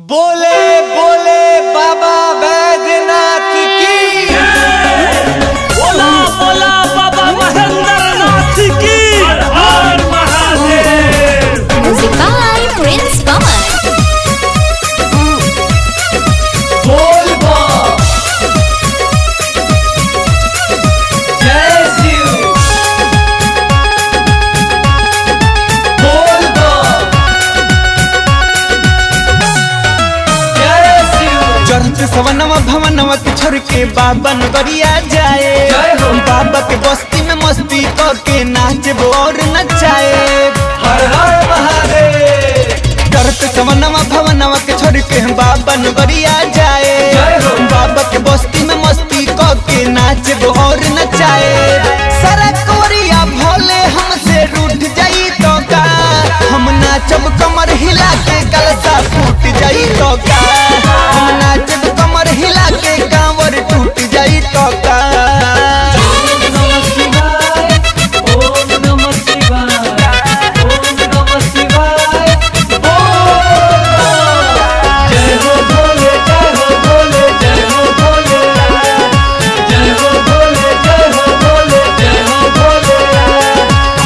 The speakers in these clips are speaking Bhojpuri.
बोले बोले बाबा बैद्यनाथ की बोला बोला बाबा महेंद्र नाथ की हर हर Mahadev Music by Prince Pawan. बोल बा जय शिव बोल बा जय शिव चढ़ते सवनवा भवनवा के छोड़ के बाबा नगरिया जाए जय हो। बाबा के बस्ती में मस्ती करके नाचे और नचाए हर हर महादेव चढ़ते सवनवा भवनवा के छोड़ के बाबा नगरिया जाए जय हो। बाबा के बस्ती में मस्ती करके नाचे और नचाए सारा कोरिया भोले हमसे रूठ जाई तो का हम नाचब कमर हिला के कलसा फूट जाई तो का हम नाचब कमर हिला के कांवर टूट जाई तो का नमः शिवाय ओम नमः शिवाय ओम नमः शिवाय जय हो भोले जय हो भोले जय हो भोले जय हो भोले जय हो भोले जय हो भोले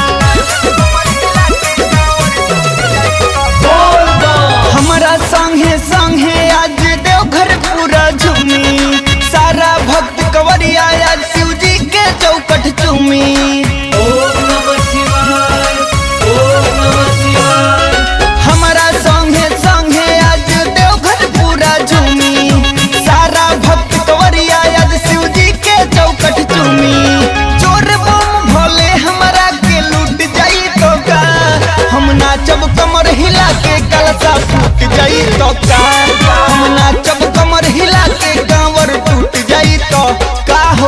बोल बा हमारा संगे संगे आज देवघर पूरा झूमी सारा भक्त कवरिया आज शिव जी के चौकट चूमी ओम नमः शिवाय ओम नमः शिवाय हमारा संगे संगे आज देवघर पूरा झूमी सारा भक्त कवरिया आज शिव जी के चौकट चूमी चोर बम भोले हमारा के लूट जाई तो का हम नाचब कमर हिला के कलसा फूट जाई तो का हम नाचब कमर हिला के कांवर टूट जाई तो का हो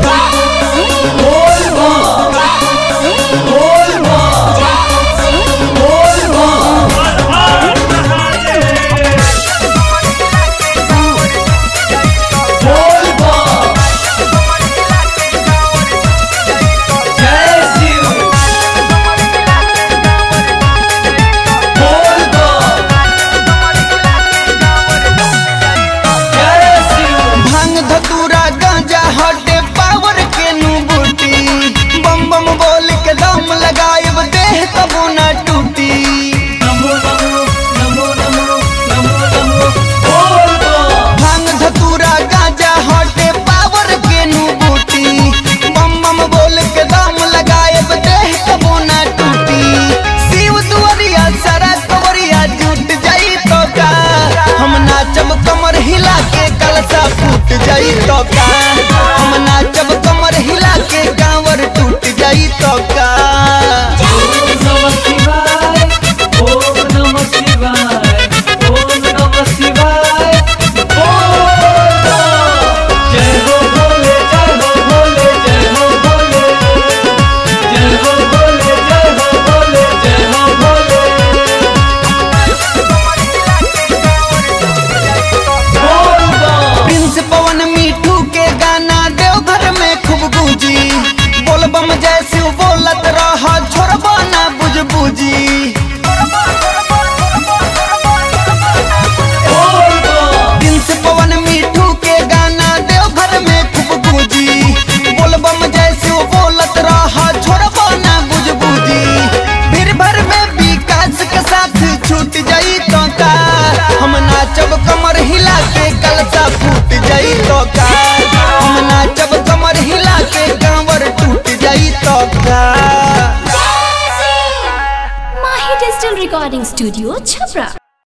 बोल बा बोल बा बोल बा हर हर महादेव बोल बा जय शिव बोल बा जय शिव भांग धतूरा गांजा हटे पावर के नु बूटी बम बम बोल के दम लगायब देह तबो ना टूटी नमो नमो नमो नमो नमो नमो बोल बा भांग धतूरा गांजा हटे पावर के नु बूटी बम बम बोल के दम लगायब देह तबो ना टूटी शिव दुआरिया सारा कवरिया जुट जाई तो का हम नाचब कमर हिला के कलसा फूट जाई तो का हम नाचब कमर हिला के कांवर टूट जाई तो का ओम नमः शिवाय ओम नमः शिवाय ओम नमः शिवाय बोल बा जय हो भोले जय हो भोले जय हो भोले जय हो भोले जय हो भोले जय हो भोले बोल बा प्रिंस पवन मीठू के गाना देवघर में खूब गूंजी बोलबम जैसे बोलत रहा छोड़बा ना बुझ बूझी बोल बा प्रिंस पवन मीठू के गाना देवघर में खूब गूंजी बोलबम जैसे बोलत रहा छोड़बा ना बुझ बूझी भीड़ भर में विकास के साथ छूट जाई तो का हम नाचब कमर हिला के कलसा फूट जाई तो का हम नाचब कमर हिला के कांवर टूट जाई तो का Mahi Digital Recording Studio, Chhapra.